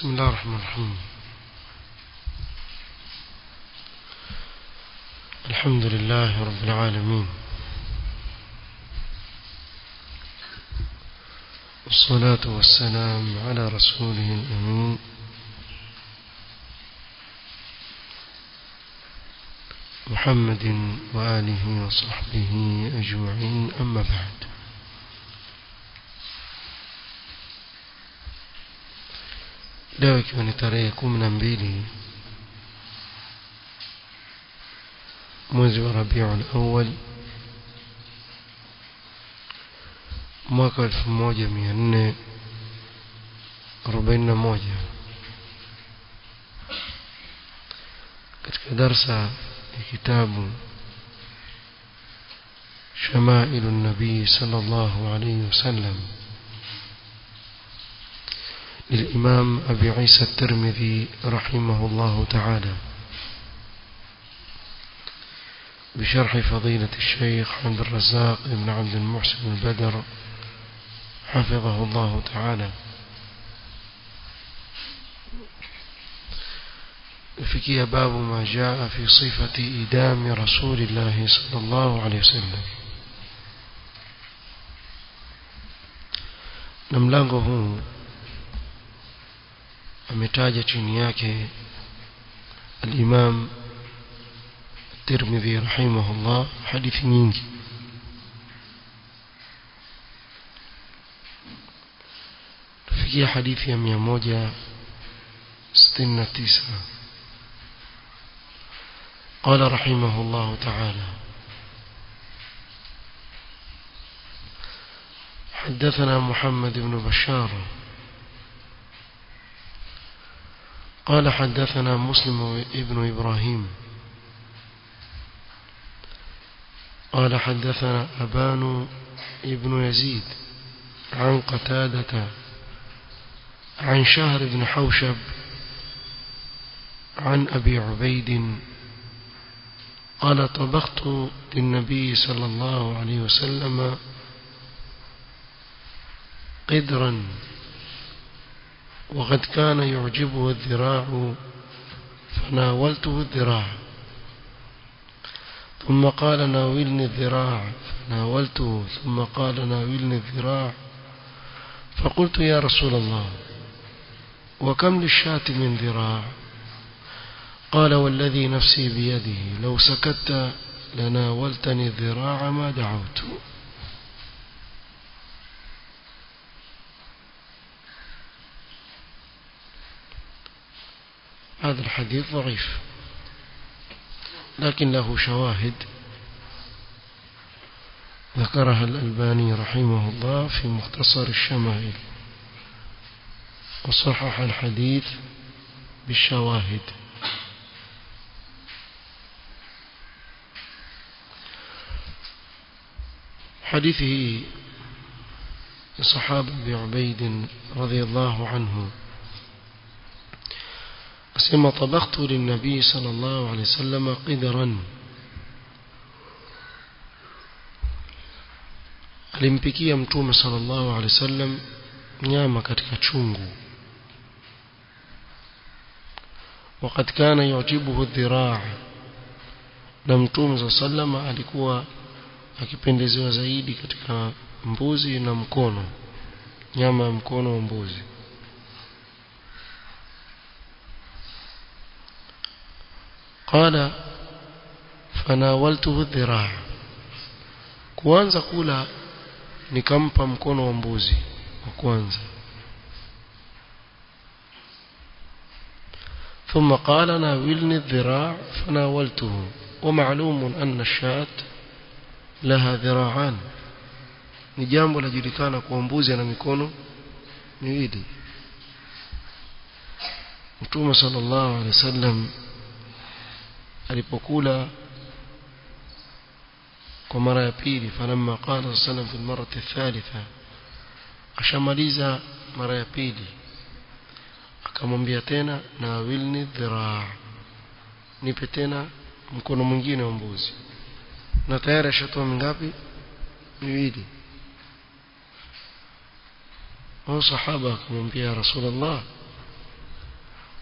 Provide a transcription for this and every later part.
بسم الله الرحمن الرحيم الحمد لله رب العالمين والصلاة والسلام على رسوله الأمين محمد وآله وصحبه أجمعين أما بعد leo ikiwa ni tarehe kumi na mbili mwezi wa rabiul awal mwaka elfu moja mia nne arobaini na moja katika darsa ya kitabu شمائل النبي صلى الله عليه وسلم للإمام أبي عيسى الترمذي رحمه الله تعالى بشرح فضيلة الشيخ عبد الرزاق بن عبد المحسن البدر حفظه الله تعالى فكي باب ما جاء في صفة إدام رسول الله صلى الله عليه وسلم نملغه ametaja chini yake al-Imam Tirmidhi rahimahullah hadithi nyingi tufikia hadithi ya 169 قال رحمه الله تعالى حدثنا محمد بن بشار قال حدثنا مسلم ابن إبراهيم قال حدثنا أبان ابن يزيد عن قتادة عن شهر بن حوشب عن أبي عبيد قال طبخت للنبي صلى الله عليه وسلم قدرا وقد كان يعجبه الذراع فناولته الذراع ثم قال ناولني الذراع فناولته ثم قال ناولني الذراع فقلت يا رسول الله وكم للشاة من ذراع قال والذي نفسي بيده لو سكت لناولتني الذراع ما دعوت هذا الحديث ضعيف لكن له شواهد ذكرها الألباني رحمه الله في مختصر الشمائل وصحح الحديث بالشواهد حديثه صحابة أبي عبيد رضي الله عنه أسمى طبخت للنبي صلى الله عليه وسلم قدرا alimpikia mtume sallallahu alaihi wasallam nyama katika chungu wakati kana yujibuhu dhiraa na mtume sallallahu alikuwa akipendezewa zaidi katika mbuzi na mkono nyama ya mkono wa mbuzi قال فناولته الذراع kuanza kula nikampa mkono wa mbuzi wa kwanza ثم قال ناولني الذراع فناولته ومعلوم أن الشاة لها ذراعان ni jambo lajulikana kwa mbuzi ana mikono miwili Mtume sallallahu alaihi wasallam alipokula kwa mara ya pili falamma qala sallam fi almarati athalitha ashamaliza mara ya pili akamwambia tena na wilni dhiraa nipe tena mkono mwingine wa mbuzi na tayari ashatoa mingapi miwili huyo sahaba akamwambia ya rasulullah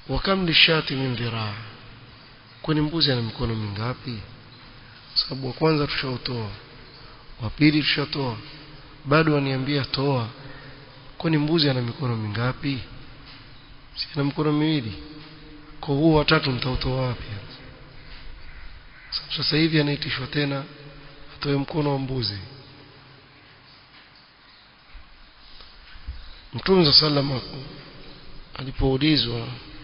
wakam lishati min dhiraa kwani mbuzi ana mikono mingapi sababu wa kwanza tushautoa wa pili tushatoa bado waniambia toa kwani mbuzi ana mikono mingapi si ana mikono miwili kwa huo watatu mtautoa wapi sasa hivi anaitishwa tena atoe mkono wa mbuzi Mtume sallam alipoulizwa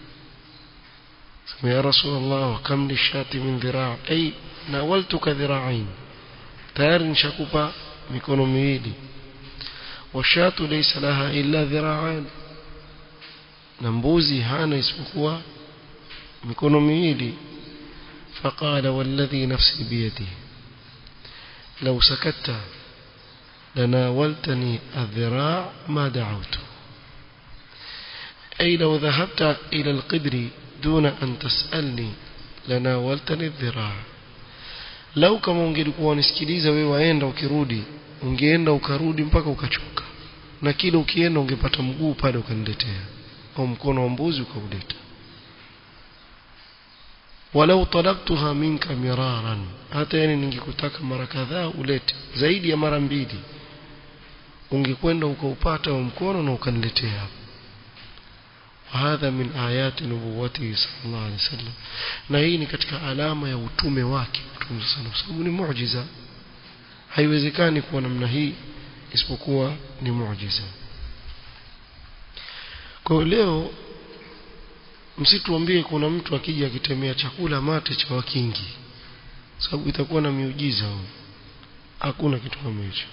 ya Rasulullah wa kam lishati min dhiraa ay nawaltuka dhira'ain tayari nishakupa mikono miwili washatu laysa laha illa dhira'an na mbuzi hana isipokuwa mikono miwili فقال والذي نفسي بيده لو سكت لناولتني الذراع ما دعوت أي لو ذهبت إلى القدر دون أن تسألني لناولتني الذراع لو kama ungelikuwa unisikiliza wewe waenda ukirudi ungeenda ukarudi mpaka ukachoka na kile ukienda ungepata mguu pale ukaniletea au mkono wa mbuzi ukauleta walau talabtuha minka miraran hata yani ningekutaka mara kadhaa ulete zaidi ya mara mbili ungekwenda ukaupata wa mkono na ukaniletea hadha min ayati nubuwati sallallahu alaihi wasallam na hii ni katika alama ya utume wake mtume sana kwa sababu ni muujiza haiwezekani kuwa namna hii isipokuwa ni muujiza kwa leo msituambie kuna mtu akija akitemea chakula mate cha wakingi sababu itakuwa na miujiza hakuna kitu kama hicho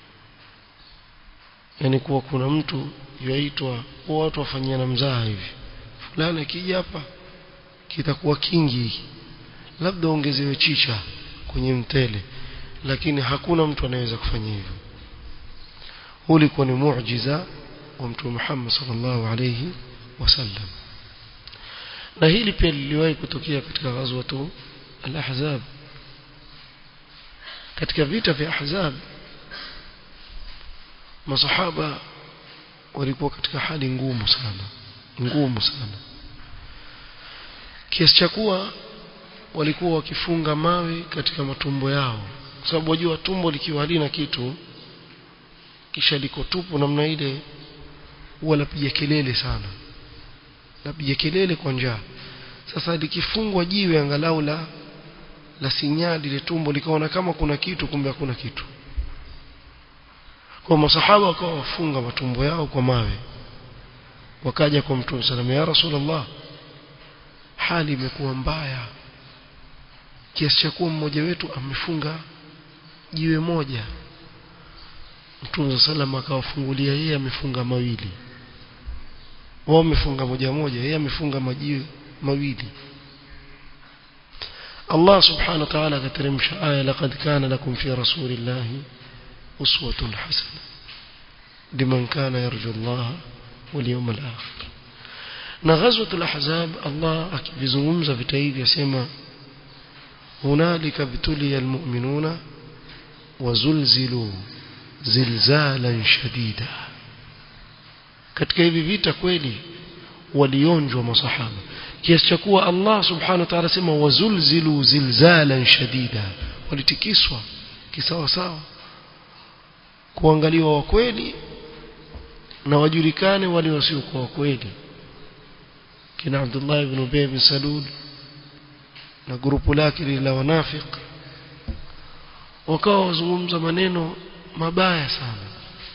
yani kuwa kuna mtu yaitwa watu wafanyiana mzaha hivi fulani akija hapa kitakuwa kingi labda ongezewe chicha kwenye mtele lakini hakuna mtu anaweza kufanya hivyo huu ulikuwa ni muujiza wa mtume Muhammad sallallahu alayhi wasallam na hili pia liliwahi kutokea katika ghazwatu al-ahzab katika vita vya ahzab masahaba walikuwa katika hali ngumu sana ngumu sana kiasi cha kuwa walikuwa wakifunga mawe katika matumbo yao kwa sababu wajua tumbo likiwa halina kitu kisha liko tupu namna ile huwa lapiga kelele sana lapiga kelele kwa njaa sasa likifungwa jiwe angalau la la sinyadi ile tumbo likaona kama kuna kitu kumbe hakuna kitu kwa masahaba wakawa wafunga matumbo yao kwa mawe wakaja kwa mtume sallallahu ya rasulullah hali imekuwa mbaya kiasi cha kuwa mmoja wetu amefunga jiwe moja mtume sallallahu akawafungulia yeye amefunga mawili wao wamefunga moja moja yeye amefunga majiwe mawili Allah subhanahu wa ta'ala akateremsha aya laqad kana lakum fi rasulillahi uswatun hasana liman kana yarju Allah wal yawmal akhir na ghazwatul ahzab Allah akivizungumza vita hivi asema hunalika bituliya almu'minuna wazulzilu zilzalan shadida katika hivi vita kweli walionjwa masahaba kiasi cha kuwa Allah subhanahu wa ta'ala sema wazulzilu zilzalan shadida walitikiswa kisawa sawa kuangaliwa wa kweli na wajulikane wale wasiokuwa wa kweli kina Abdullah ibn Ubay bin Salul na grupu lake la wanafik wakawa wazungumza maneno mabaya sana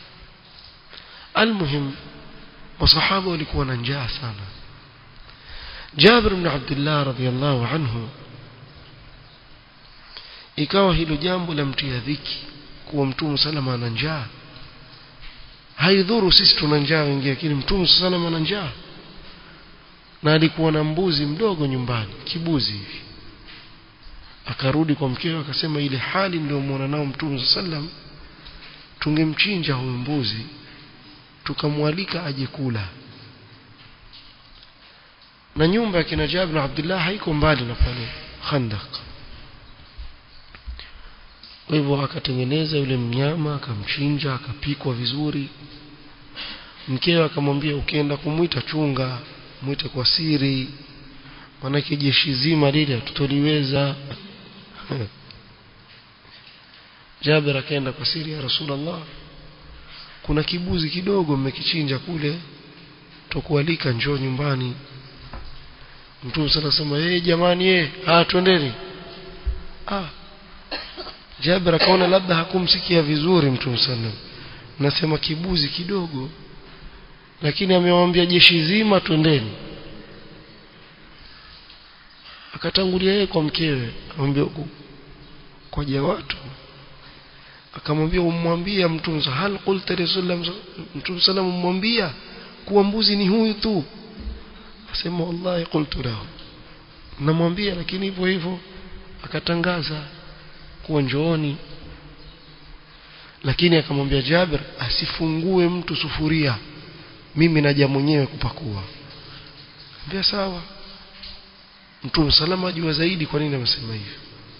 almuhim masahaba walikuwa na njaa sana Jabir ibn Abdullah radhiyallahu anhu ikawa hilo jambo la mtia dhiki kuwa mtume salama ana njaa haidhuru sisi tuna njaa wengi lakini mtume salama ana njaa na alikuwa na mbuzi mdogo nyumbani kibuzi hivi akarudi kwa mkewe akasema ile hali niliyomwona nao mtume sallam tungemchinja huyu mbuzi tukamwalika aje kula na nyumba ya kina Jabir na Abdullah haiko mbali na pale Khandaq kwa hivyo akatengeneza yule mnyama akamchinja akapikwa vizuri mkewe akamwambia ukienda kumwita chunga mwite kwa siri maanake jeshi zima lile tutoliweza Jabir akaenda kwa siri ya Rasulullah kuna kibuzi kidogo mmekichinja kule tukualika njoo nyumbani Mtume sana sema eh jamani eh ah twendeni ah Jabir akaona labda hakumsikia vizuri Mtume sana nasema kibuzi kidogo lakini amewambia jeshi zima twendeni akatangulia yeye kwa mkewe amwambia kwa watu akamwambia umwambia mtume hal qulta rasulullah mtume sallam umwambia kuwa mbuzi ni huyu tu asema wallahi qultu lahu namwambia lakini hivyo hivyo akatangaza kuwa njooni lakini akamwambia Jabir asifungue mtu sufuria mimi naja mwenyewe kupakua ambia sawa mtume salama ajua zaidi kwa nini amesema hivyo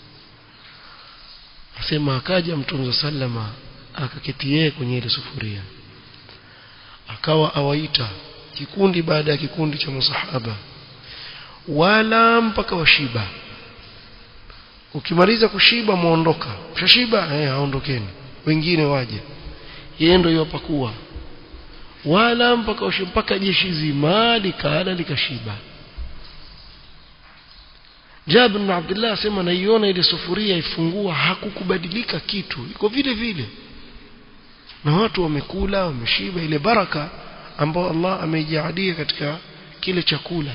asema akaja mtume sallama akaketi yeye kwenye ile sufuria akawa awaita kikundi baada ya kikundi cha masahaba wala mpaka washiba ukimaliza kushiba muondoka ushashiba eh aondokeni wengine waje yeye ndio yopakua wala mpaka washiba mpaka jeshi zima likala likashiba Jabir bin Abdullah asema naiona ile sufuria ifungua hakukubadilika kitu iko vile vile na watu wamekula wameshiba ile baraka ambao Allah ameijalia katika kile chakula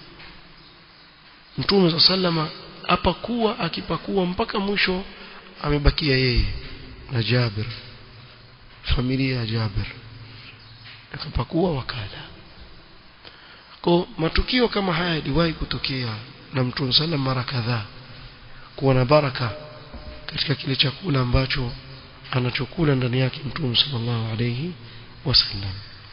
Mtume sallama apakuwa akipakua mpaka mwisho amebakia yeye na Jabir familia ya Jabir akapakua wakala kwa matukio kama haya yaliwahi kutokea na Mtume sallam mara kadhaa kuwa na baraka katika kile chakula ambacho anachokula ndani yake Mtume sallallahu alayhi wasallam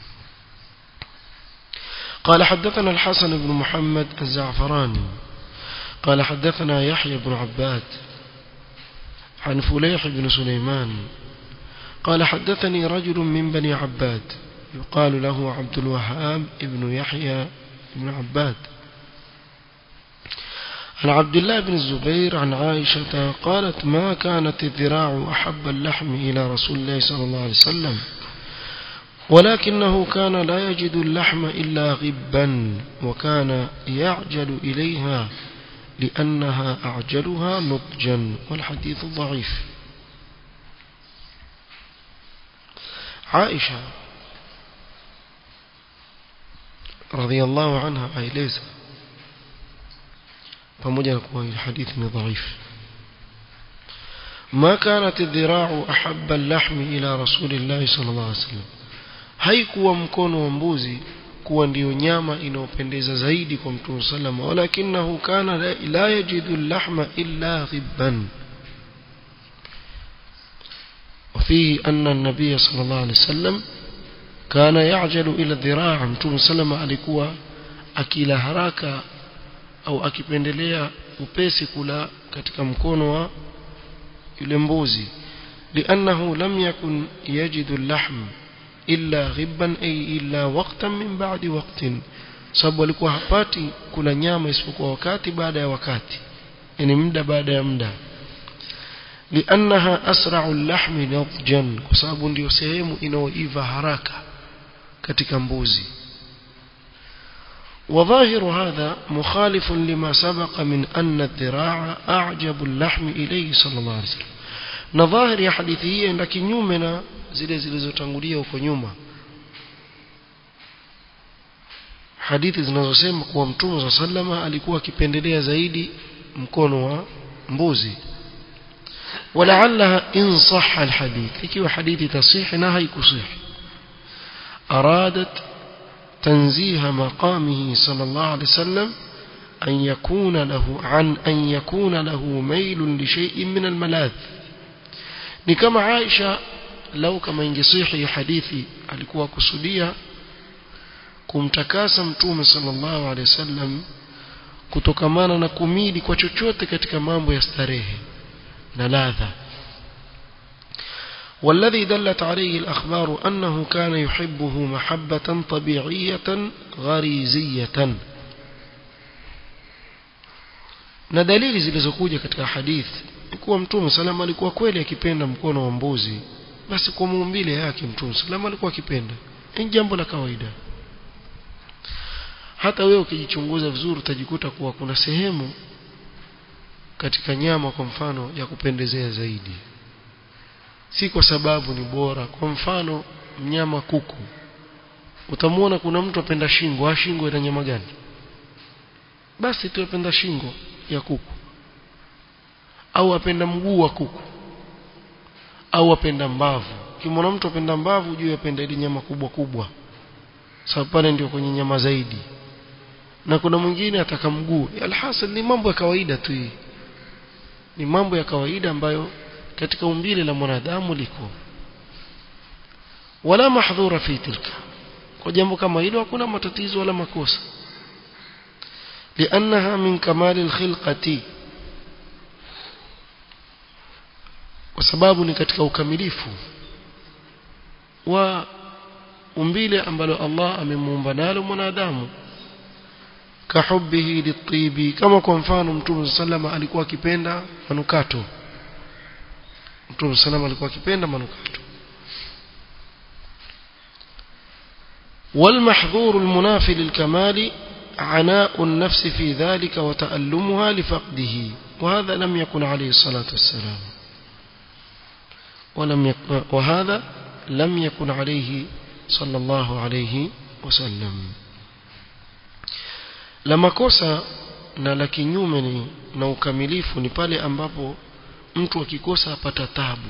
قال حدثنا الحسن بن محمد الزعفراني قال حدثنا يحيى بن عباد عن فليح بن سليمان قال حدثني رجل من بني عباد يقال له عبد الوهاب بن يحيى بن عباد عن عبد الله بن الزبير عن عائشة قالت ما كانت الذراع أحب اللحم إلى رسول الله صلى الله عليه وسلم ولكنه كان لا يجد اللحم إلا غبا وكان يعجل إليها لأنها أعجلها نضجا والحديث ضعيف عائشة رضي الله عنها aeleza pamoja na kuwa hadithi ni dhaifu ما كانت الذراع أحب اللحم إلى رسول الله صلى الله عليه وسلم haikuwa mkono wa mbuzi kuwa ndiyo nyama inayopendeza zaidi kwa mtume sallam walakinahu kana la, la yajidu lahma illa ghibban وفيه أن النبي صلى الله عليه وسلم كان يعجل إلى الذراع متوم سلم alikuwa akila haraka au akipendelea upesi kula katika mkono wa yule mbuzi لأنه لم يكن يجد اللحم إلا غبا أي إلا وقتا من بعد وقت sababu alikuwa hapati kula nyama isipokuwa wakati baada ya wakati yani muda baada ya muda liannaha asra'u al-lahmi nadjan kwa sababu ndio sehemu inayoiva haraka katika mbuzi وظاهر هذا مخالف لما سبق من أن الذراع أعجب اللحم إليه صلى الله عليه وسلم نظاهر يا حديثي عند kinyume zile zilizotangulia huko nyuma hadithi zinazosema kuwa mtume wa sallama alikuwa akipendelea zaidi mkono wa mbuzi ولعلها إن صح الحديث ikiwa hadithi tasih na haikusih أرادت تنزيه مقامه صلى الله عليه وسلم أن يكون له عن أن يكون له ميل لشيء من الملاذ ni kama Aisha lau kama ingesihi hadithi alikuwa kusudia kumtakasa mtume sallallahu alaihi wasallam kutokamana na kumili kwa chochote katika mambo ya starehe na ladha والذي دلت عليه الأخبار أنه كان يحبه محبة طبيعية غريزية na dalili zilizokuja katika hadithi kuwa mtume salama alikuwa kweli akipenda mkono wa mbuzi basi kwa muumbile yake mtume salama alikuwa akipenda ni jambo la kawaida hata wewe ukijichunguza vizuri utajikuta kuwa kuna sehemu katika nyama kwa mfano ya kupendezea zaidi si kwa sababu ni bora kwa mfano mnyama kuku utamwona kuna mtu apenda shingo ah shingo ina nyama gani basi tu apenda shingo ya kuku au apenda mguu wa kuku au apenda mbavu kimwona mtu apenda mbavu juu apenda ile nyama kubwa kubwa sababu pale ndio kwenye nyama zaidi na kuna mwingine ataka mguu alhasil ni mambo ya kawaida tu hii ni mambo ya kawaida ambayo katika umbile la mwanadamu liko wala mahdhura fi tilka kwa jambo kama hilo hakuna matatizo wala makosa لأنها من كمال الخلقة وسباب ni katika ukamilifu wa umbile ambalo Allah amemuumba nalo mwanadamu kahubbihi litibi kama kwa mfano mtume sallama alikuwa akipenda manukato mtume sallama alikuwa akipenda manukato والمحظور المنافي للكمال عناء النفس في ذلك وتألمها لفقده وهذا لم يكن عليه الصلاة والسلام ولم يكن وهذا لم يكن عليه صلى الله عليه وسلم لما kosa na la kinyume ni na ukamilifu ni pale ambapo mtu akikosa apata tabu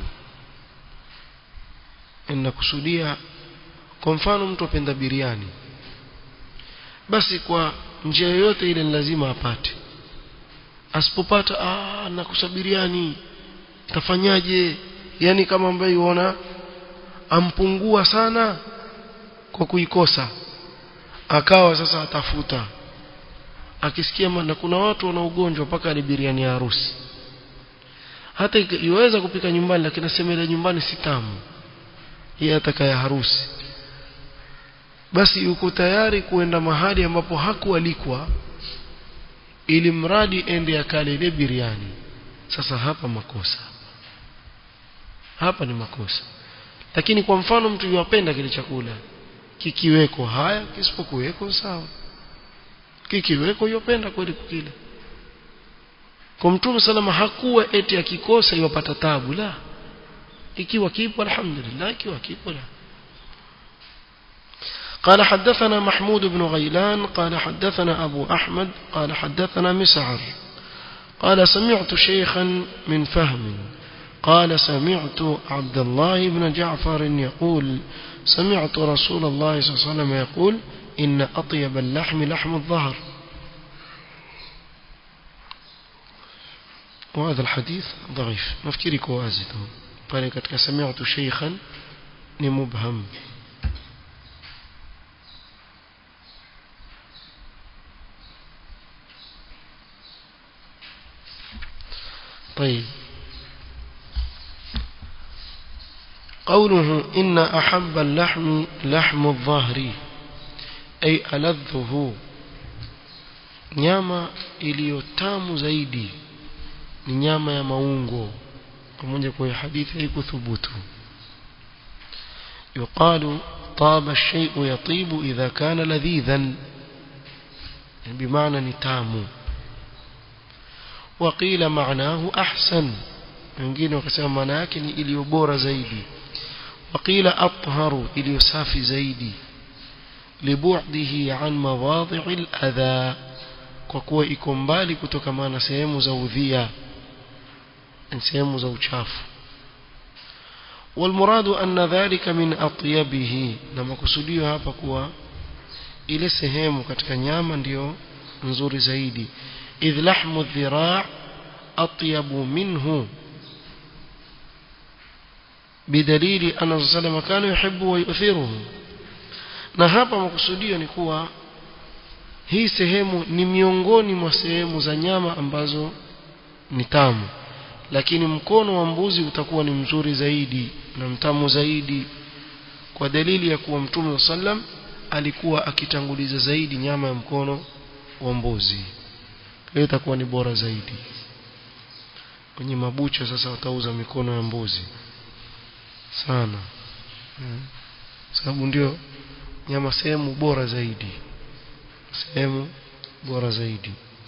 inakusudia kwa mfano mtu apenda biriani basi kwa njia yoyote ile ni lazima apate asipopata ah nakosa biriani tafanyaje yani kama ambaye yuona ampungua sana kwa kuikosa akawa sasa atafuta akisikia na kuna watu wana ugonjwa mpaka ni biriani ya harusi hata iweza kupika nyumbani lakini nasema ile nyumbani si tamu yeye atakaya harusi basi yuko tayari kuenda mahali ambapo hakualikwa ili mradi ende akale ile biriani sasa hapa makosa hapa ni makosa lakini kwa mfano mtu yuwapenda kile chakula kikiweko haya kisipokuweko sawa kikiweko yupenda kweli kukila kwa mtume salama hakuwa eti akikosa iwapata tabu la ikiwa kipo alhamdulillah ikiwa kipo la قال حدثنا محمود بن غيلان قال حدثنا أبو أحمد قال حدثنا مسعر قال سمعت شيخا من فهم قال سمعت عبد الله بن جعفر يقول سمعت رسول الله صلى الله عليه وسلم يقول إن أطيب اللحم لحم الظهر وهذا الحديث ضعيف نفكري كوازده فلكتك سمعت شيخا مبهم طيب قوله إن أحب اللحم لحم الظهر أي ألذه nyama iliyotamu zaidi ni nyama ya maungo pamoja kwa hadithi haikuthubutu yuqalu طاب الشيء يطيب إذا كان لذيذا بمعنى نتامو وقيل معناه أحسن wengine wakasema maana yake ni iliyo bora zaidi waqila atharu iliyo safi zaidi libu'dihi an mawadhi'il adha kwa kuwa iko mbali kutokana na sehemu za udhia sehemu za uchafu والمراد أن ذلك من أطيبه لما kusudio hapa kuwa ile sehemu katika nyama ndiyo nzuri zaidi idh lahmu الذراع أطيب منه بدليل أن الرسول صلى الله عليه وسلم كان يحب ويؤثره na hapa makusudio ni kuwa hii sehemu ni miongoni mwa sehemu za nyama ambazo ni tamu lakini mkono wa mbuzi utakuwa ni mzuri zaidi na mtamu zaidi kwa dalili ya kuwa mtume sallam alikuwa akitanguliza zaidi nyama ya mkono wa mbuzi hiyo itakuwa ni bora zaidi kwenye mabucha sasa watauza mikono ya mbuzi sana hmm. sababu ndio nyama sehemu bora zaidi sehemu bora zaidi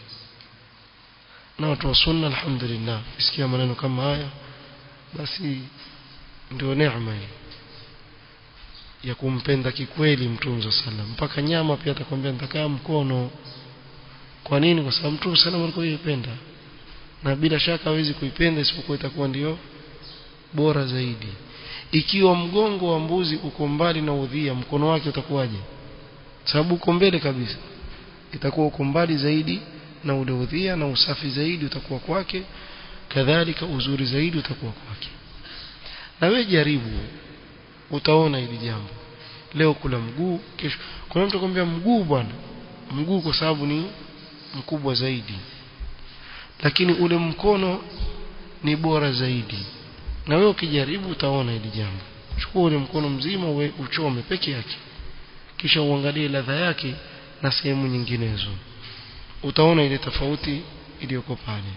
na watu wa sunna alhamdulillah isikia maneno kama haya basi ndio neema hii ya kumpenda kikweli mtume sallam mpaka nyama pia atakwambia nitakaa mkono kwa nini kwa sababu mtume sallam alikuwa yipenda na bila shaka hawezi kuipenda isipokuwa itakuwa ndio bora zaidi ikiwa mgongo wa mbuzi uko mbali na udhia mkono wake utakuwaje sababu uko mbele kabisa itakuwa uko mbali zaidi na ule udhia na usafi zaidi utakuwa kwake kadhalika uzuri zaidi utakuwa kwake na wewe jaribu utaona hili jambo leo kula mguu kesho kuna mtu akwambia mguu bwana mguu kwa sababu ni mkubwa zaidi lakini ule mkono ni bora zaidi na wewe ukijaribu utaona hili jambo chukua ule mkono mzima uwe uchome peke yake kisha uangalie ladha yake na sehemu nyinginezo utaona ile tofauti iliyoko pale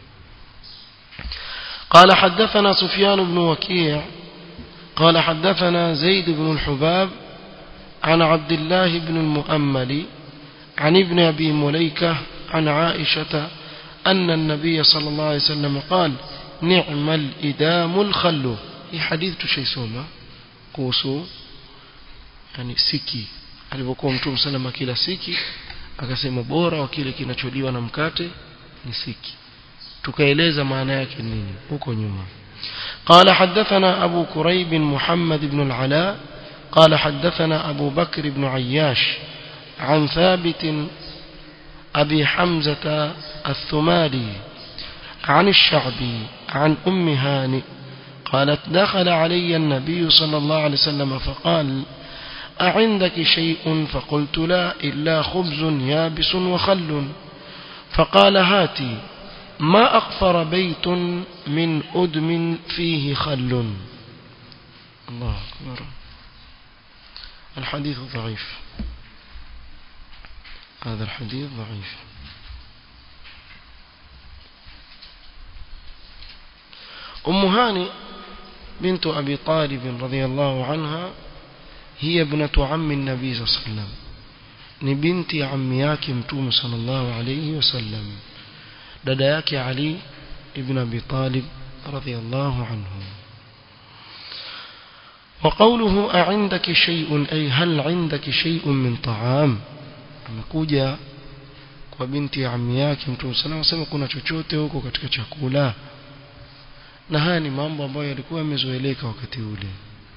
قال حدثنا سفيان بن وكيع قال حدثنا زيد بن الحباب عن عبد الله بن المؤمل عن ابن أبي مليكة عن عائشة أن النبي صلى الله عليه وسلم قال نعم الإدام الخل في حديث شيء سوما kuhusu yani siki alipokuwa mtume salama kila siki akasema bora wa kile kinacholiwa na mkate ni siki tukaeleza maana yake nini huko nyuma قال حدثنا أبو كريب محمد بن العلاء قال حدثنا أبو بكر بن عياش عن ثابت أبي حمزة الثمالي عن الشعبي عن أم هانئ قالت دخل علي النبي صلى الله عليه وسلم فقال أعندك شيء فقلت لا إلا خبز يابس وخل فقال هاتي ما أغفر بيت من أدم فيه خل الله أكبر الحديث ضعيف هذا الحديث ضعيف أم هاني بنت أبي طالب رضي الله عنها هي ابنة عم النبي صلى الله عليه وسلم ni binti ammi yake mtume sallallahu alayhi wasallam dada yake Ali ibn Abi Talib radhiyallahu anhu وقوله أعندك شيء أي هل عندك شيء من طعام amekuja kwa binti ya ammi yake mtume sallallahu alayhi kuna chochote huko katika chakula na haya ni mambo ambayo yalikuwa yamezoeleka wakati ule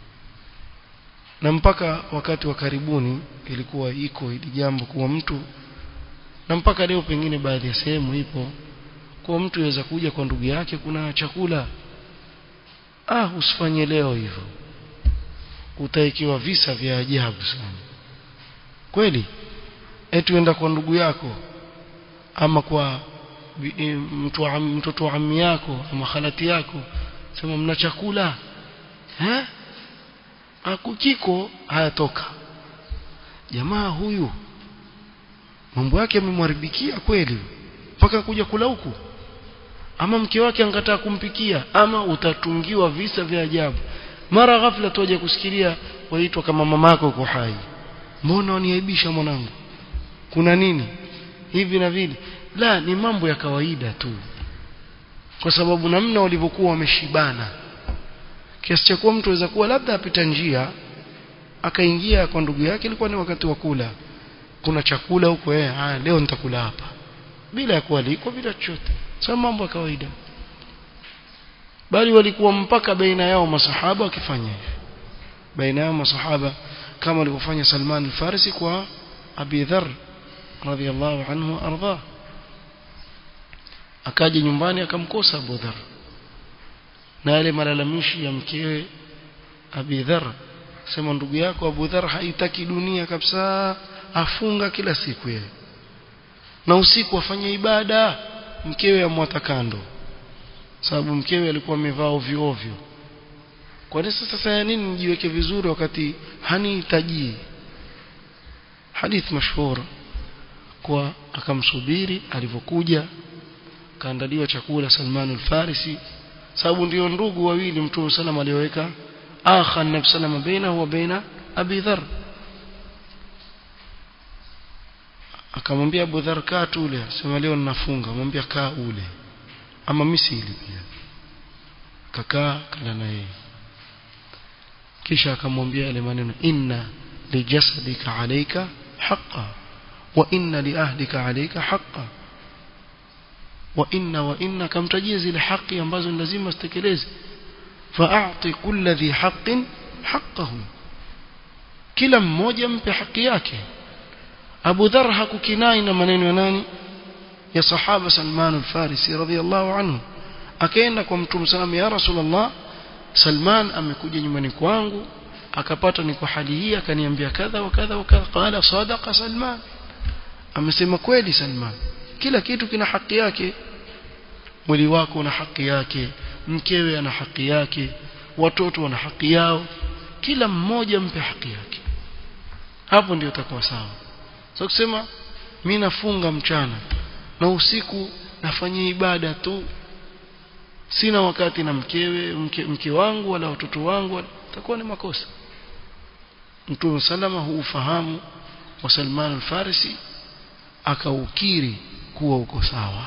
na mpaka wakati wa karibuni ilikuwa iko hili jambo kuwa mtu na mpaka leo pengine baadhi ya sehemu ipo kwa mtu yaweza kuja kwa ndugu yake kuna chakula ah usifanye leo hivyo utaikiwa visa vya ajabu sana kweli eti uenda kwa ndugu yako ama kwa mtu mtoto wa ammi yako ama khalati yako sema mna chakula eh akukiko hayatoka jamaa huyu mambo yake yamemharibikia kweli mpaka kuja kula huku ama mke wake angataa kumpikia ama utatungiwa visa vya ajabu mara ghafla tuaje kusikilia waitwa kama mamako uko hai mbona waniaibisha mwanangu kuna nini hivi na vile la ni mambo ya kawaida tu kwa sababu namna walivyokuwa wameshibana kiasi cha kuwa mtu aweza kuwa labda apita njia akaingia kwa ndugu yake ilikuwa ni wakati wa kula kuna chakula huko eh haya leo nitakula hapa bila ya kualikwa bila chochote sio mambo ya kawaida bali walikuwa mpaka baina yao masahaba wakifanya hivi baina yao masahaba kama walivyofanya Salman al-Farisi kwa Abi Dharr radhiyallahu anhu arda akaja nyumbani akamkosa Abu Dharr na yale malalamishi ya mkewe Abi Dharr sema ndugu yako Abu Dharr haitaki dunia kabisa afunga kila siku yeye na usiku afanye ibada mkewe amwata kando sababu mkewe alikuwa amevaa ovyo ovyo kwa nini sasa ya nini nijiweke vizuri wakati hanihitaji hadith mashhur kwa akamsubiri alivyokuja kaandaliwa chakula Salman al-Farisi sababu ndio ndugu wawili Mtume sallam alioweka akha nabi sallam bainahu wa baina Abi Dharr akamwambia Abu Dharr kaa tule sema leo ninafunga mwambia kaa ule ama misili pia kakaa kala na yeye kisha akamwambia yale maneno inna lijasadika alayka haqqan wa inna liahlika alayka haqqan wa inna wa inna kamtajia zile haki ambazo ni lazima zitekeleze fa'ati kulli dhi haqqin haqqahu kila mmoja mpe haki yake Abu Dharr hakukinai na maneno ya nani ya sahaba Salman al-Farisi radhiyallahu anhu akaenda kwa Mtume sallam ya Rasulullah Salman amekuja nyumbani kwangu akapata niko hali hii akaniambia kadha wa kadha wa kadha qala sadaqa Salman amesema kweli Salman kila kitu kina haki yake mwili wako una haki yake mkewe ana haki yake watoto wana haki yao kila mmoja mpe haki yake hapo ndio utakuwa sawa so kusema mimi nafunga mchana na usiku nafanyia ibada tu sina wakati na mkewe mke, mke wangu wala watoto wangu itakuwa ni makosa Mtume salama huufahamu wa Salman al-Farisi akaukiri kuwa uko sawa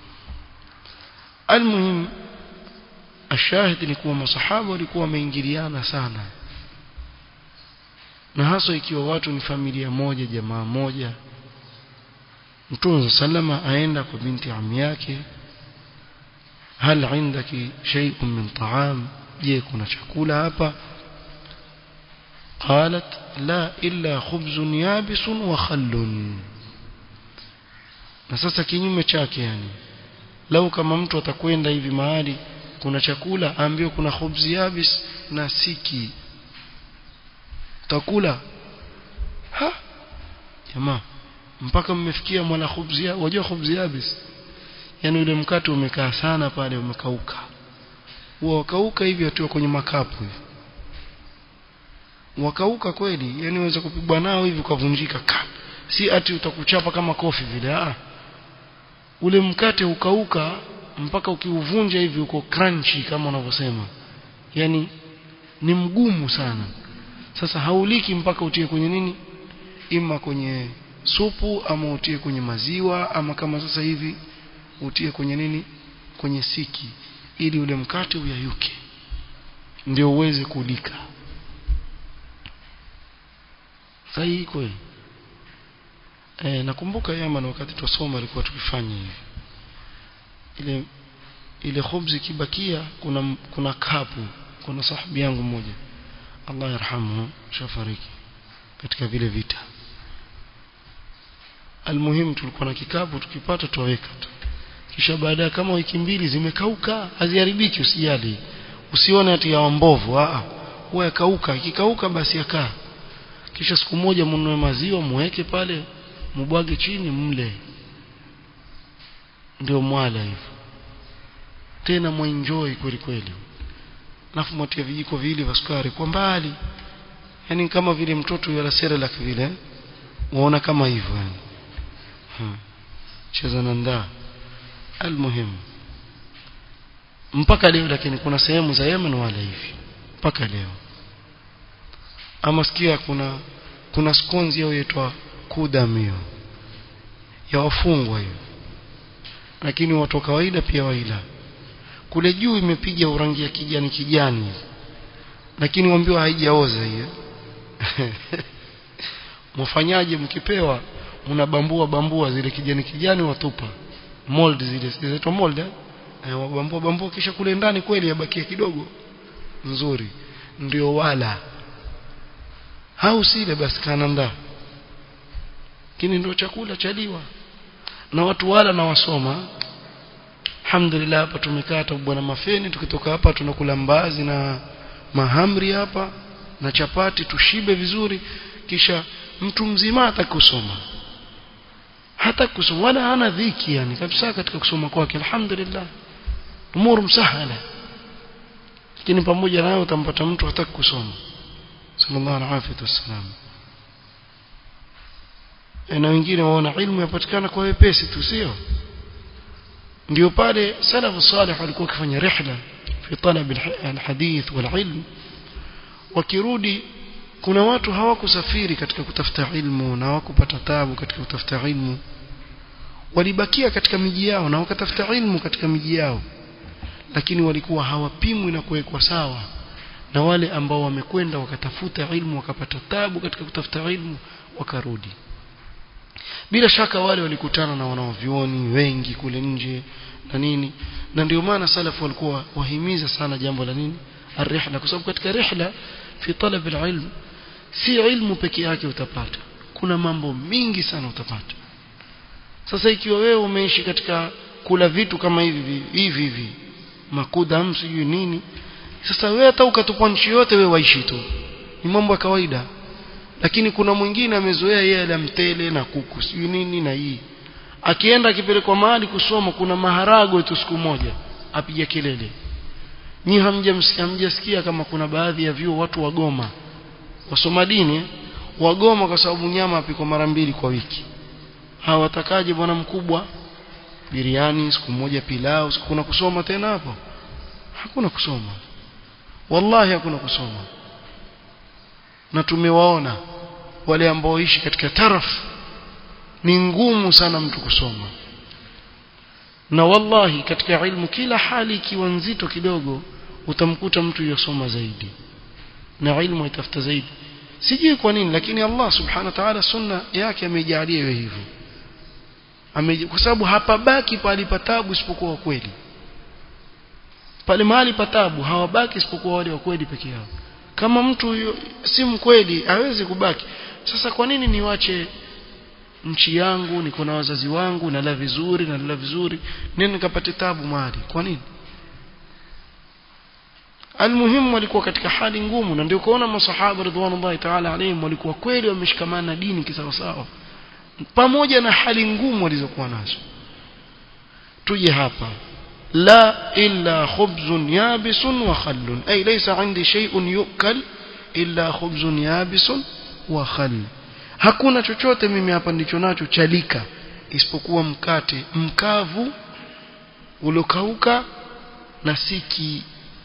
almuhim ashahidi ni kuwa masahaba walikuwa wameingiliana sana na hasa ikiwa watu ni familia moja jamaa moja Mtume sallama aenda kwa binti ami yake hal indaki shay'un min ta'am je kuna chakula hapa قالت لا إلا خبز يابس وخل na sasa kinyume chake yani lau kama mtu atakwenda hivi mahali kuna chakula aambiwe kuna khubzi yabis na siki takula ha jamaa mpaka mmefikia mwana khubzi wajua khubzi yabis yani ule mkate umekaa sana pale umekauka huwa wakauka hivi atiwa kwenye makapu hivi wakauka kweli yani unaweza kupigwa nao hivi ukavunjika ka si ati utakuchapa kama kofi vile ah ule mkate ukauka mpaka ukiuvunja hivi uko crunchy kama unavyosema yani ni mgumu sana sasa hauliki mpaka utie kwenye nini ima kwenye supu ama utie kwenye maziwa ama kama sasa hivi utie kwenye nini kwenye siki ili ule mkate uyayuke ndio uweze kulika sahihi kweli e, nakumbuka Yaman wakati tusoma alikuwa tukifanya hivi ile ile khubzi kibakia kuna kuna kapu kuna sahibi yangu mmoja Allah yarhamu shafariki katika vile vita almuhimu tulikuwa na kikapu tukipata tuweka tu kisha baada kama wiki mbili zimekauka haziharibiki usijali usione ati ya mbovu a huwa yakauka ikikauka basi yakaa kisha siku moja mnunue maziwa muweke pale mubwage chini mle ndio mwala hivyo tena mwenjoy kweli kweli alafu mwatia vijiko viwili vya sukari kwa mbali yani kama vile mtoto yala serelak vile waona kama hivyo yani hmm. cheza na ndaa almuhimu mpaka leo lakini kuna sehemu za Yemen wala hivi mpaka leo ama sikia kuna kuna skonzi yao yaitwa kudamio ya wafungwa hiyo lakini watu wa kawaida pia waila kule juu imepiga urangi ya kijani kijani lakini waambiwa haijaoza hiyo mfanyaje mkipewa mnabambua bambua zile kijani kijani watupa mold zile zinaitwa mold eh wabambua bambua kisha kule ndani kweli yabakia kidogo nzuri ndio wala hausile basi kananda kini ndio chakula chaliwa na watu wala na wasoma alhamdulillah hapa tumekaa hata bwana mafeni tukitoka hapa tunakula mbazi na mahamri hapa na chapati tushibe vizuri kisha mtu mzima hata kusoma hata kusoma wala hana dhiki yani kabisa katika kusoma kwake alhamdulillah umuru msahala lakini pamoja nayo utampata mtu hataki kusoma sallallahu alaihi wasallam na wengine waona ilmu yapatikana kwa wepesi tu sio ndio pale salafu salih walikuwa wakifanya rihla fi talab alhadith walilm wakirudi kuna watu hawakusafiri katika kutafuta ilmu na hawakupata tabu katika kutafuta ilmu walibakia katika miji yao na wakatafuta ilmu katika miji yao lakini walikuwa hawapimwi na kuwekwa sawa na wale ambao wamekwenda wakatafuta ilmu wakapata tabu katika kutafuta ilmu wakarudi bila shaka wale walikutana na wanaovyuoni wengi kule nje na nini na ndio maana salafu walikuwa wahimiza sana jambo la nini الرحله kwa sababu katika rihla fi talab alilm si ilmu peke yake utapata kuna mambo mingi sana utapata sasa ikiwa wewe umeishi katika kula vitu kama hivi hivi hivi makuda sijui nini sasa wewe hata ukatupwa nchi yote wewe waishi tu ni mambo ya kawaida lakini kuna mwingine amezoea yeye ala mtele na kuku sijui nini na hii akienda akipelekwa mahali kusoma kuna maharago tu siku moja apiga kelele nyi hamjamsikia hamjasikia kama kuna baadhi ya vyuo watu wagoma wasoma dini wagoma kwa sababu nyama apikwa mara mbili kwa wiki hawatakaje bwana mkubwa biriani siku moja pilau siku kuna kusoma tena hapo hakuna kusoma wallahi hakuna kusoma na tumewaona wale ambao ishi katika taraf ni ngumu sana mtu kusoma na wallahi katika ilmu kila hali ikiwa nzito kidogo utamkuta mtu yosoma zaidi na ilmu itafuta zaidi sijui kwa nini lakini Allah subhanahu wa ta'ala sunna yake ameijalia iwe hivyo kwa sababu hapabaki pale patabu isipokuwa kweli pale mahali patabu hawabaki isipokuwa wale wa kweli peke yao kama mtu si mkweli hawezi kubaki sasa kwa nini niwache nchi yangu niko na wazazi wangu nala vizuri nala vizuri nini nikapate tabu mahali kwa nini almuhimu walikuwa katika hali ngumu na ndio kuona masahaba ridwanullahi ta'ala alayhim walikuwa kweli wameshikamana na dini kisawasawa pamoja na hali ngumu walizokuwa nazo tuje hapa لا إلا خبز يابس وخل أي ليس عندي شيء يؤكل إلا خبز يابس وخل hakuna chochote mimi hapa ndicho nacho chalika isipokuwa mkate mkavu uliokauka na siki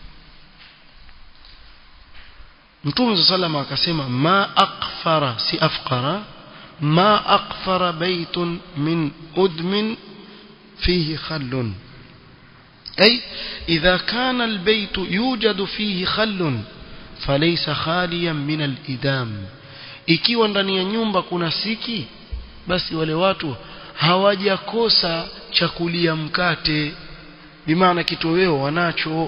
Mtume sallallahu akasema ma aqfara si afqara ma aqfara baytun min udmin fihi khallun أي إذا كان البيت يوجد فيه خل فليس خاليا من الإدام ikiwa ndani ya nyumba kuna siki basi wale watu hawajakosa chakulia mkate bimaana kitoweo wanacho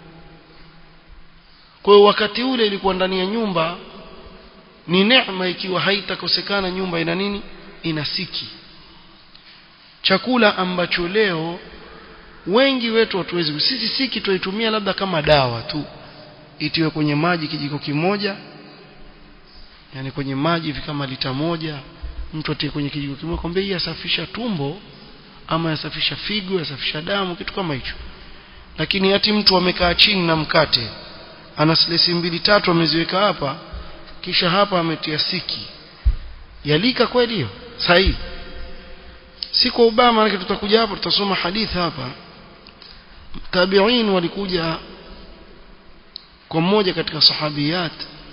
kwa hiyo wakati ule ilikuwa ndani ya nyumba ni neema ikiwa haitakosekana nyumba ina nini ina siki chakula ambacho leo wengi wetu hatuwezi sisi siki tuitumia labda kama dawa tu itiwe kwenye maji kijiko kimoja yani kwenye maji hivi kama lita moja mtu atie kwenye kijiko kimoja kwambia hii yasafisha tumbo ama yasafisha figo yasafisha damu kitu kama hicho lakini hati mtu amekaa chini na mkate ana silesi mbili tatu ameziweka hapa kisha hapa ametia siki yalika kweli hiyo sahihi si kwa ubaya maana tutakuja hapo tutasoma hadithi hapa tabi'in walikuja kwa mmoja katika sahabiyat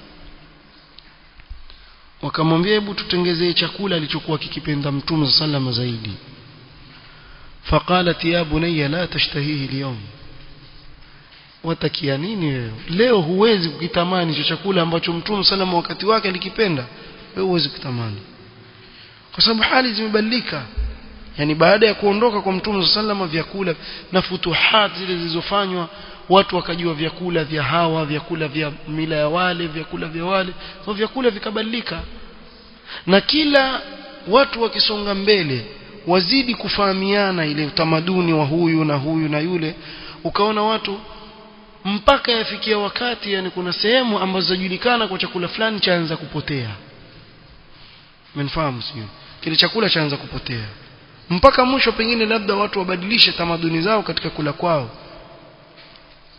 wakamwambia hebu tutengezee chakula alichokuwa kikipenda mtume sallallahu zaidi faqalat ya bunayya la tashtahihi al-yawm watakia nini wewe leo huwezi kukitamani hicho chakula ambacho mtume sallallahu wakati wake alikipenda wewe huwezi kutamani kwa sababu hali zimebadilika yani baada ya kuondoka kwa mtume sallallahu vyakula na futuhat zile zilizofanywa watu wakajua vyakula vya hawa vyakula vya mila ya wale vyakula vya wale kwa vyakula vikabadilika na kila watu wakisonga mbele wazidi kufahamiana ile utamaduni wa huyu na huyu na yule ukaona watu mpaka yafikia wakati yani kuna sehemu ambazo zajulikana kwa chakula fulani chaanza kupotea mnafahamu sio kile chakula chaanza kupotea mpaka mwisho pengine labda watu wabadilishe tamaduni zao katika kula kwao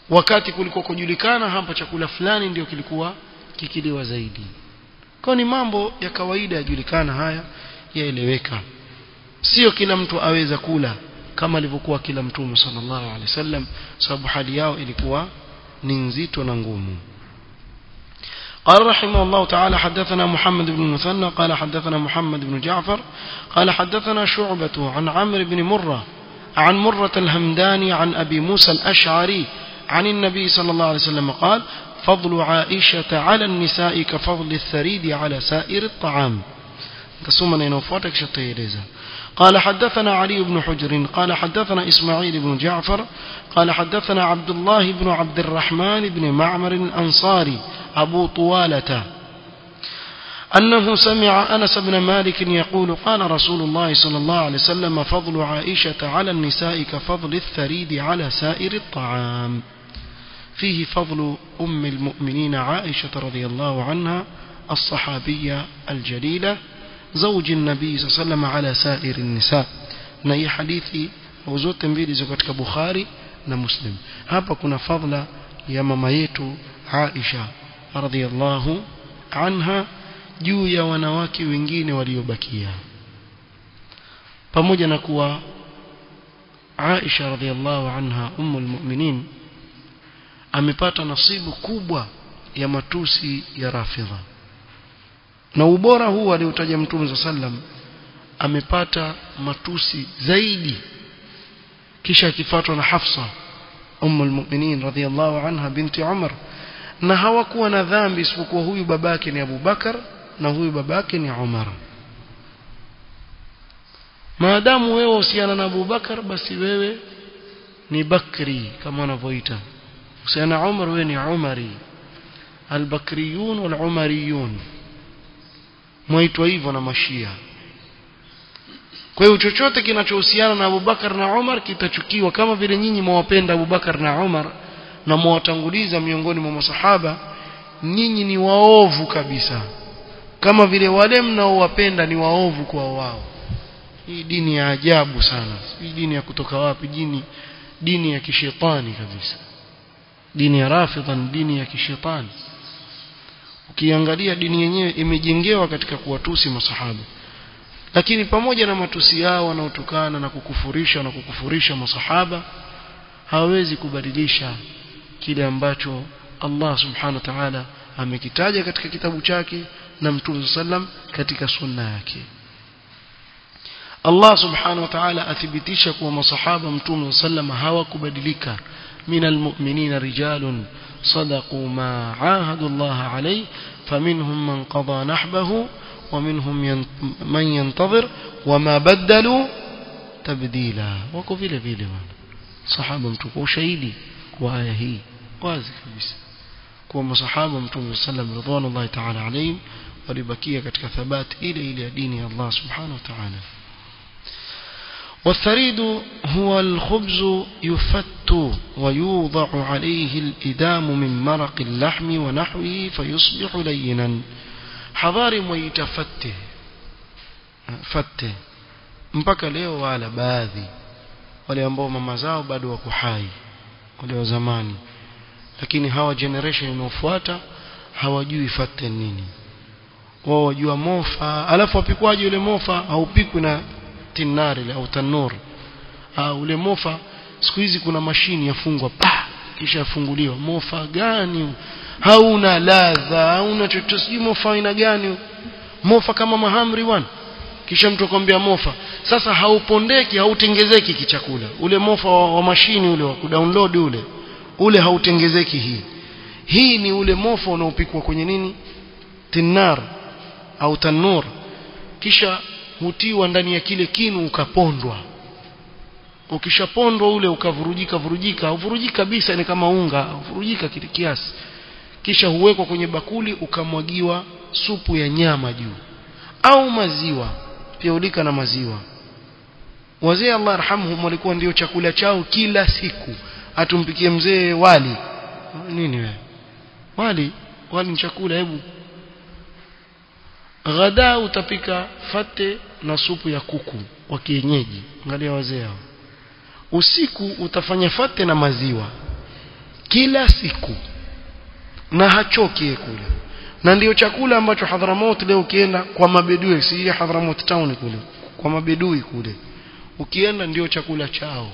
wakati kulikuwa kujulikana hapa chakula fulani ndio kilikuwa kikiliwa zaidi kwa ni mambo ya kawaida yajulikana haya yaeleweka sio kila mtu aweza kula kama alivyokuwa kila mtume sallallahu alaihi wasallam sababu hali yao ilikuwa ni nzito na ngumu قال رحمه الله تعالى حدثنا محمد بن المثنى قال حدثنا محمد بن جعفر قال حدثنا شعبة عن عمرو بن مرة عن مرة الهمداني عن أبي موسى الأشعري عن النبي صلى الله عليه وسلم قال فضل عائشة على النساء كفضل الثريد على سائر الطعام تصومنا ينوفوتك شطيريزا قال حدثنا علي بن حجر قال حدثنا إسماعيل بن جعفر قال حدثنا عبد الله بن عبد الرحمن بن معمر الأنصاري أبو طوالة أنه سمع أنس بن مالك يقول قال رسول الله صلى الله عليه وسلم فضل عائشة على النساء كفضل الثريد على سائر الطعام فيه فضل أم المؤمنين عائشة رضي الله عنها الصحابية الجليلة زوج النبي صلى الله عليه وسلم على سائر النساء na hii hadithi au zote mbili ziko katika Bukhari na Muslim hapa kuna fadhila ya mama yetu Aisha radhiallahu anha juu ya wanawake wengine waliobakia pamoja na kuwa Aisha radhiallahu anha ummul mu'minin amepata nasibu kubwa ya matusi ya rafidha na ubora huu aliotaja mtume sallam amepata matusi zaidi kisha akifuatwa na Hafsa ummul mu'minin radhiallahu anha binti Umar na hawakuwa na dhambi isipokuwa huyu babake ni Abu Bakar na huyu babake ni Umar maadamu wewe uhusiana na Abu Bakar basi wewe ni Bakri kama wanavyoita uhusiana na Umar wewe ni Umari al-Bakriyun wal-Umariyun mwaitwa hivyo na mashia kwa hiyo chochote kinachohusiana na Abu Bakar na Umar kitachukiwa kama vile nyinyi mwawapenda Abu Bakar na Umar na mwawatanguliza miongoni mwa masahaba nyinyi ni waovu kabisa kama vile wale mnaowapenda ni waovu kwa wao hii dini ya ajabu sana hii dini ya kutoka wapi dini dini ya kishetani kabisa dini ya rafidha ni dini ya kishetani ukiangalia dini yenyewe imejengewa katika kuwatusi masahaba lakini pamoja na matusi yao wanaotukana na kukufurisha na kukufurisha masahaba hawezi kubadilisha kile ambacho Allah subhanahu wa ta'ala amekitaja katika kitabu chake na Mtume sallam katika sunna yake Allah subhanahu wa ta'ala athibitisha kuwa masahaba Mtume sallam hawakubadilika من المؤمنين رجال صدقوا ما عاهدوا الله عليه فمنهم من قضى نحبه ومنهم من ينتظر وما بدلوا تبديلا wako vile vile bwana sahaba mtukufu ushahidi kwa aya hii wazi kabisa kwa masahaba mtume sallam ridwanullahi ta'ala alayhim walibakia katika thabati ile ile ya dini ya Allah subhanahu wa ta'ala والثريد هو الخبز يفت ويوضع عليه الإدام من مرق اللحم ونحوه فيصبح لينا حضار ويتفته fate mpaka leo wala baadhi wale ambao mama zao bado wako hai wale wa zamani lakini hawa generation inayofuata hawajui fate nini wao wajua mofa alafu wapikwaje yule mofa haupikwi na tinari au tanur au ule mofa siku hizi kuna mashini yafungwa pa kisha yafunguliwa mofa gani hauna ladha hauna chochote sijui mofa aina gani mofa kama mahamri bwana kisha mtu akwambia mofa sasa haupondeki hautengezeki kichakula ule mofa wa, wa mashini ule wa kudownload ule ule hautengezeki hii hii ni ule mofa unaopikwa kwenye nini tinar au tanur kisha hutiwa ndani ya kile kinu ukapondwa ukishapondwa ule ukavurujika vurujika uvurujika kabisa ni kama unga uvurujika kile kiasi kisha huwekwa kwenye bakuli ukamwagiwa supu ya nyama juu au maziwa pia ulika na maziwa wazee Allah arhamhum walikuwa ndio chakula chao kila siku atumpikie mzee wali nini wewe wali wali ni chakula hebu ghada utapika fate na supu ya kuku wa kienyeji angalia wazee hao usiku utafanya fate na maziwa kila siku na hachoki kule na ndio chakula ambacho Hadramaut leo ukienda kwa mabedui si Hadramaut town kule kwa mabedui kule ukienda ndio chakula chao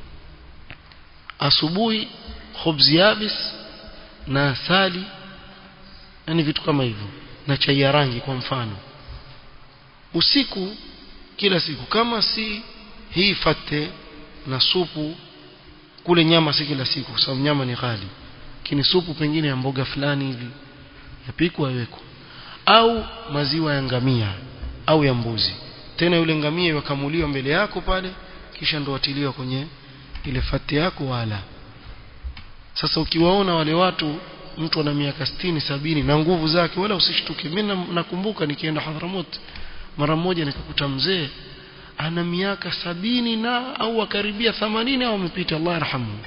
asubuhi khubz yabis na asali yani vitu kama hivyo na chai ya rangi kwa mfano usiku kila siku kama si hii fate na supu kule nyama si kila siku kwa sababu nyama ni ghali lakini supu pengine ya mboga fulani hivi yapikwa yawekwa au maziwa ya ngamia au ya mbuzi tena yule ngamia yakamuliwa mbele yako pale kisha ndo watiliwa kwenye ile fati yako wala sasa ukiwaona wale watu mtu ana miaka sitini sabini na nguvu zake wala usishtuke mimi nakumbuka nikienda Hadhramut mara moja nikakuta mzee ana miaka sabini na au akaribia themanini au amepita Allah yarhamu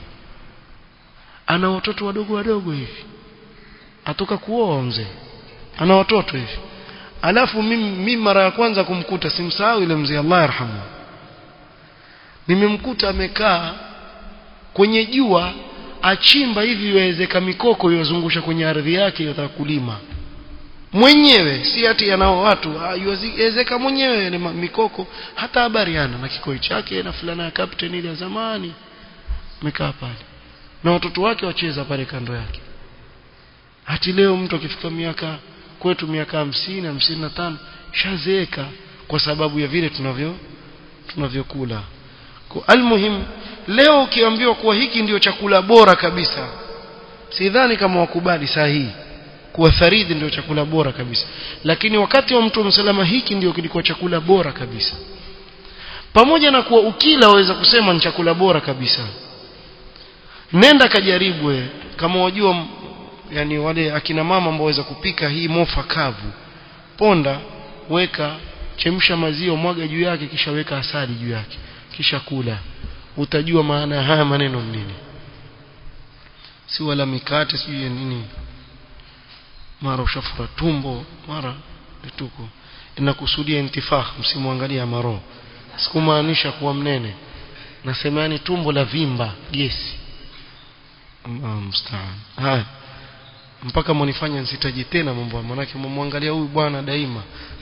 ana watoto wadogo wadogo hivi atoka kuoa mzee ana watoto hivi alafu mimi, mimi mara ya kwanza kumkuta simsahau ile mzee Allah yarhamu nimemkuta amekaa kwenye jua achimba hivi yawezeka mikoko yozungusha kwenye ardhi yake yotaka kulima mwenyewe si ati anao watu yawezeka mwenyewe ile mikoko hata habari hana na kikoi chake na fulana ya captain ile ya zamani amekaa pale na watoto wake wacheza pale kando yake hati leo mtu akifika miaka kwetu miaka hamsini hamsini na tano shazeeka kwa sababu ya vile tunavyo tunavyokula almuhim leo ukiambiwa kuwa hiki ndio chakula bora kabisa sidhani kama wakubali sahihi kuwa tharidi ndio chakula bora kabisa lakini wakati wa mtu msalama hiki ndio kilikuwa chakula bora kabisa pamoja na kuwa ukila waweza kusema ni chakula bora kabisa nenda kajaribu kama wajua yani wale akina mama ambao waweza kupika hii mofa kavu ponda weka chemsha maziwa mwaga juu yake kisha weka asali juu yake kisha kula utajua maana ya haya maneno nini si wala mikate sijui nini mara ushafura tumbo mara vituko inakusudia intifakh msimwangalia maro sikumaanisha kuwa mnene nasema yani tumbo la vimba gesi Allah mstaan haya mpaka mnifanya nsitaji tena mambo manake mumwangalia huyu bwana daima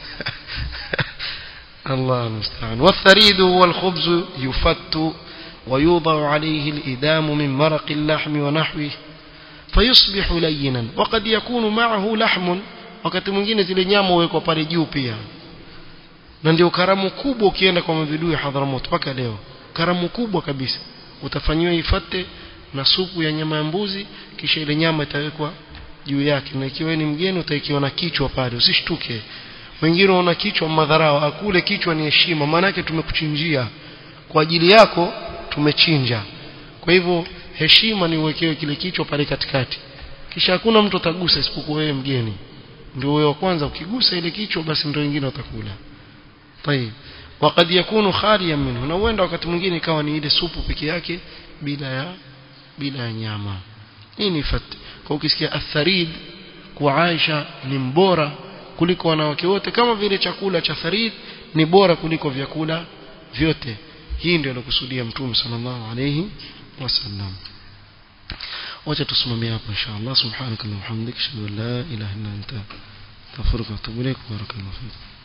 الله المستعان والثريد هو الخبز يفت ويوضع عليه الإدام من مرق اللحم ونحوه فيصبح لينا وقد يكون معه لحم wakati mwingine zile nyama huwekwa pale juu pia na ndio karamu kubwa ukienda kwa mavidui Hadhramut mpaka leo karamu kubwa kabisa utafanyiwa ifate na supu ya nyama ya mbuzi kisha ile nyama itawekwa juu yake na ikiwa ni mgeni utaikiwa na kichwa pale usishtuke wengine wana kichwa madharau akule kichwa ni heshima maana yake tumekuchinjia kwa ajili yako tumechinja kwa hivyo heshima ni uwekewe kile kichwa pale katikati kisha hakuna mtu atagusa isipokuwa wewe mgeni ndio wewe wa kwanza ukigusa ile kichwa basi ndio wengine watakula tayeb wakati yakunu khaliyan minhu na huenda wakati mwingine ikawa ni ile supu peke yake bila ya bila ya nyama hii ni fat kwa ukisikia atharid kwa Aisha ni mbora kuliko wanawake wote kama vile chakula cha tharid ni bora kuliko vyakula vyote hii ndio alokusudia mtume sallallahu alayhi wasallam wacha tusimamie hapo inshallah subhanakallahumma hamdika ashhadu an la ilaha illa anta astaghfiruka wa atubu ilaik barakallahu fik